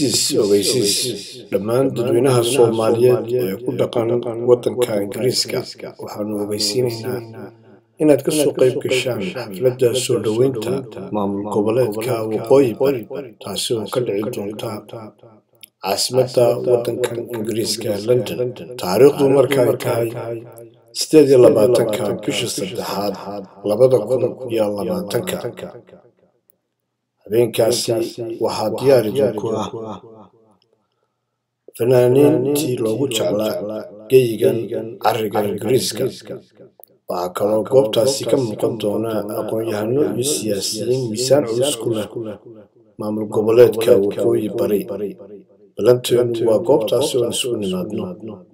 ogeysiis ogeysiis dhammaan dadweynaha soomaaliyeed ee ku dhaqan waddanka ingiriiska waxaanu ogeysiinaynaa inaad ka soo qayb gashaan xafladda soo dhoweynta maamul goboleedka waqooyi bari taasi oo ka dhici doonta caasimadda waddankan ingiriiska london taariikhdu markaay tahay sideed iyo labaatanka bisha saddexaad labada kun iyo labaatanka habeenkaasi waxaa diyaar idinku ah fanaaniintii loogu jeclaa geyigan cariga ingiriiska waxaa kaloo goobtaasi ka muuqan doona aqoon-yahano iyo siyaasiyiin miisaan culus ku leh maamul goboleedka waqooyi bari balanteenu waa goobtaasi oon isugu nimaadno